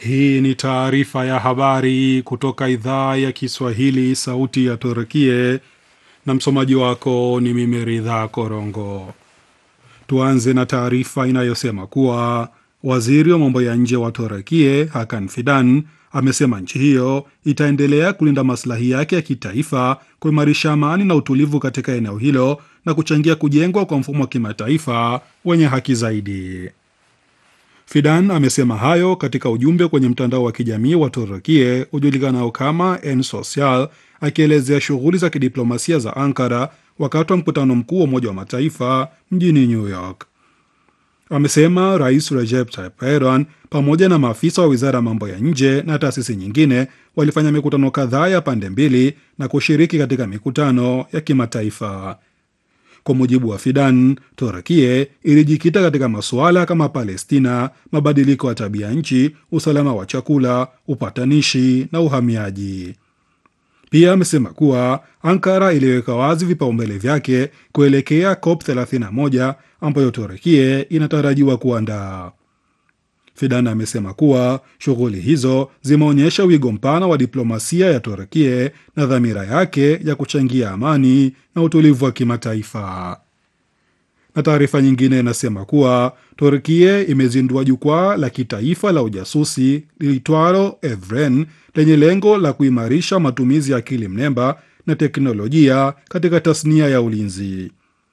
Hii ni taarifa ya habari kutoka idhaa ya Kiswahili, sauti ya Turkie, na msomaji wako ni mimi Ridha Korongo. Tuanze na taarifa inayosema kuwa waziri wa mambo ya nje wa Turkie Hakan Fidan amesema nchi hiyo itaendelea kulinda maslahi yake ya kitaifa, kuimarisha amani na utulivu katika eneo hilo na kuchangia kujengwa kwa mfumo wa kimataifa wenye haki zaidi. Fidan amesema hayo katika ujumbe kwenye mtandao wa kijamii wa Turukie ujulikanao kama En Social, akielezea shughuli za kidiplomasia za Ankara wakati wa mkutano mkuu wa Umoja wa Mataifa mjini New York. Amesema Rais Recep Tayyip Erdogan pamoja na maafisa wa wizara ya mambo ya nje na taasisi nyingine walifanya mikutano kadhaa ya pande mbili na kushiriki katika mikutano ya kimataifa. Kwa mujibu wa Fidan, Turkie ilijikita katika masuala kama Palestina, mabadiliko ya tabia nchi, usalama wa chakula, upatanishi na uhamiaji. Pia amesema kuwa Ankara iliweka wazi vipaumbele vyake kuelekea COP 31 ambayo Turkie inatarajiwa kuandaa. Fidan amesema kuwa shughuli hizo zimeonyesha wigo mpana wa diplomasia ya Turkie na dhamira yake ya kuchangia amani na utulivu wa kimataifa. Na taarifa nyingine inasema kuwa Turkie imezindua jukwaa la kitaifa la ujasusi liitwalo Evren lenye lengo la kuimarisha matumizi ya akili mnemba na teknolojia katika tasnia ya ulinzi.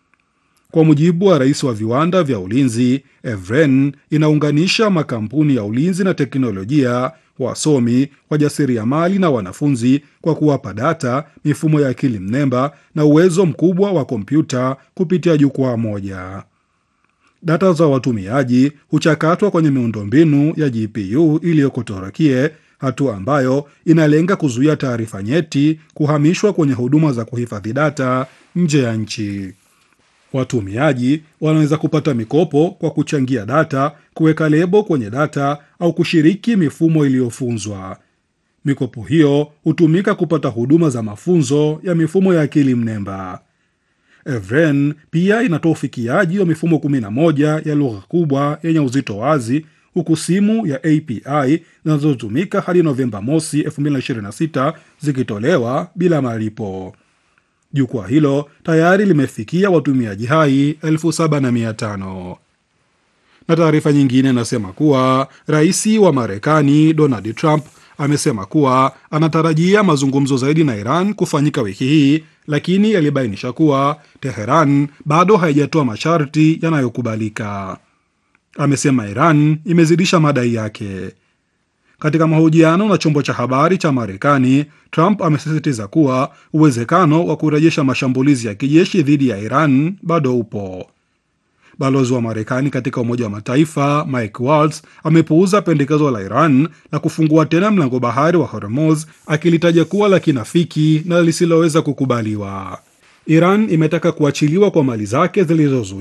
Kwa mujibu wa rais wa viwanda vya ulinzi, Evren inaunganisha makampuni ya ulinzi na teknolojia, wasomi, wajasiriamali na wanafunzi kwa kuwapa data, mifumo ya akili mnemba na uwezo mkubwa wa kompyuta kupitia jukwaa moja. Data za watumiaji huchakatwa kwenye miundombinu ya GPU iliyoko Turkie, hatua ambayo inalenga kuzuia taarifa nyeti kuhamishwa kwenye huduma za kuhifadhi data nje ya nchi. Watumiaji wanaweza kupata mikopo kwa kuchangia data, kuweka lebo kwenye data au kushiriki mifumo iliyofunzwa. Mikopo hiyo hutumika kupata huduma za mafunzo ya mifumo ya akili mnemba. Evren pia inatoa ufikiaji wa mifumo 11 ya lugha kubwa yenye uzito wazi, huku simu ya API zinazotumika hadi Novemba mosi 2026 zikitolewa bila malipo. Jukwaa hilo tayari limefikia watumiaji hai elfu saba na mia tano. Na taarifa nyingine inasema kuwa rais wa Marekani Donald Trump amesema kuwa anatarajia mazungumzo zaidi na Iran kufanyika wiki hii, lakini alibainisha kuwa Teheran bado haijatoa masharti yanayokubalika. Amesema Iran imezidisha madai yake. Katika mahojiano na chombo cha habari cha Marekani, Trump amesisitiza kuwa uwezekano wa kurejesha mashambulizi ya kijeshi dhidi ya Iran bado upo. Balozi wa Marekani katika Umoja wa Mataifa Mike Waltz amepuuza pendekezo la Iran la kufungua tena mlango bahari wa Hormuz, akilitaja kuwa la kinafiki na lisiloweza kukubaliwa. Iran imetaka kuachiliwa kwa mali zake zilizozuiwa